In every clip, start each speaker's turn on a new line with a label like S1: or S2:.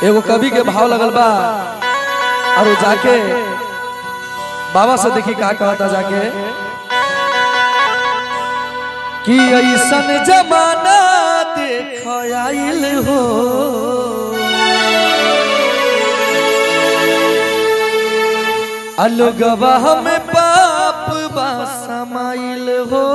S1: एगो कवि के भाव लगल बा और उ जाके बाबा से देखी का कहता जाके कि ऐसन जमाना देख आइल हो अलगवा में पाप बा समाइल हो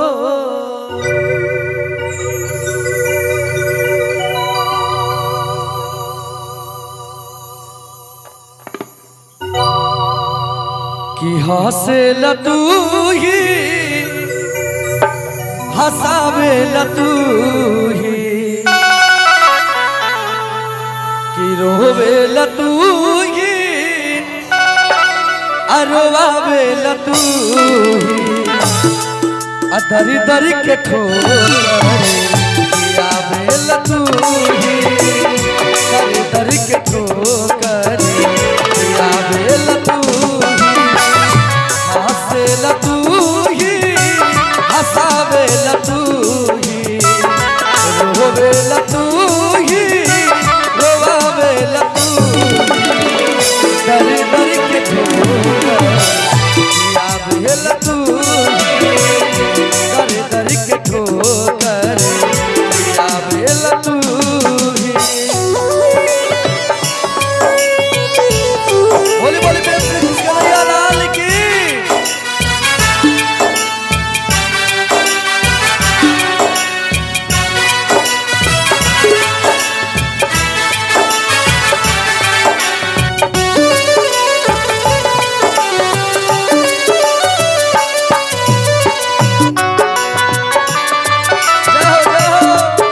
S1: कि हंसे लतू ही हंसावे लतू ही कि रोवे लतू ही अरवावे लतू ही अदर दर के ठोकर आवे लतू ही दर दर के ठोकर आवे लतू ही हंसे लतू ही हंसावे लतू ही रोवे लतू ही रोवावे लतू ही दर दर के ठोकर आवे लतू ही दर दर के ठोकर आवे लतू ही बोली बोली प्रेम से खुश कन्हैया लाल की जय हो जय हो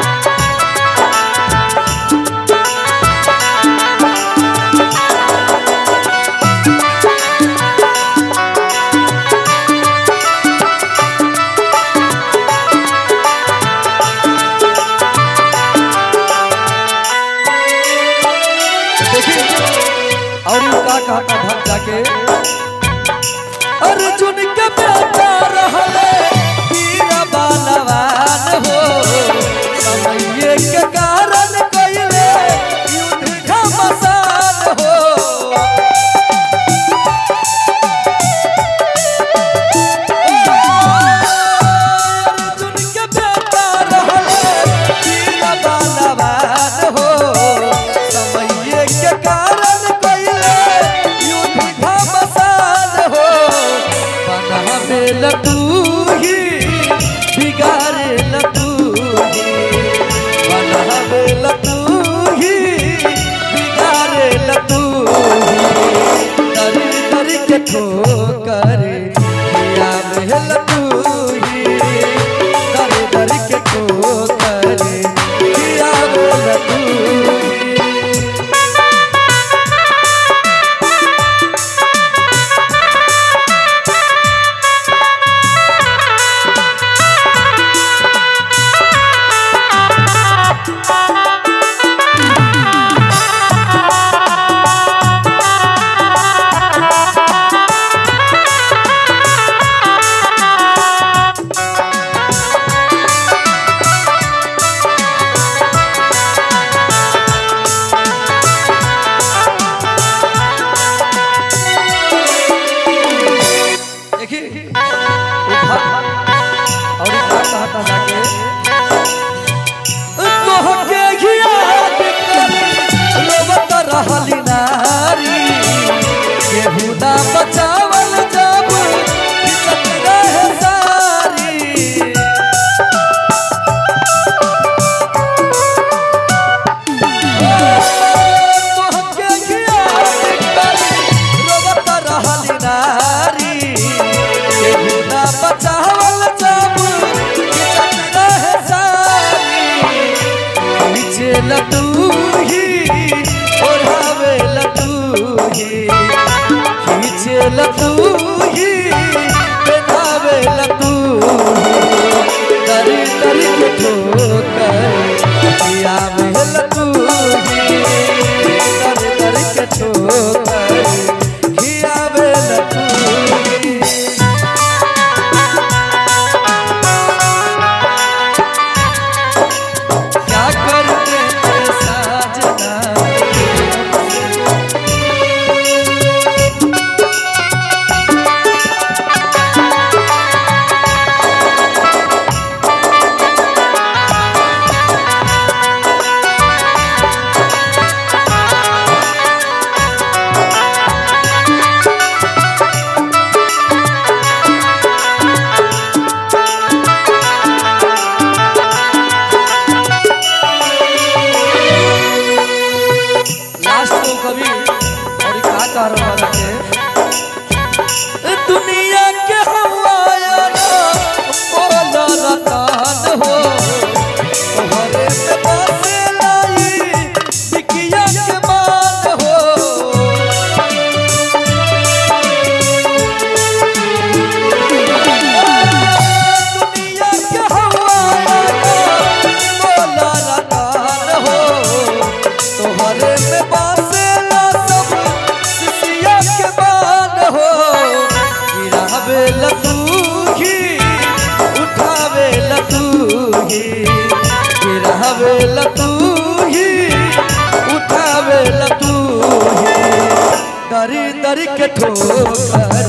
S1: देखिए और यू का कहता भक्त जाके अर्जुन के बेटा रहले वीर बलवान हो समय के कारण कइले युद्ध घमसान हो अर्जुन के बेटा रहले वीर बलवान हो समय के कारण कइले युद्ध घमसान हो बनावे लतू ही बिगाड़े लतू ही पार वाला के दुनिया के हवाया ना बोला रतान हो तोहरे में बसे लाई बिकिया के मान हो दुनिया के हवाया ना बोला रतान हो तोहरे में बसे ला सब सिसिया के मान हो गिरावे लतूही उठावे लतूही गिरावे लतूही उठावे लतूही दरी दरी के ठोकर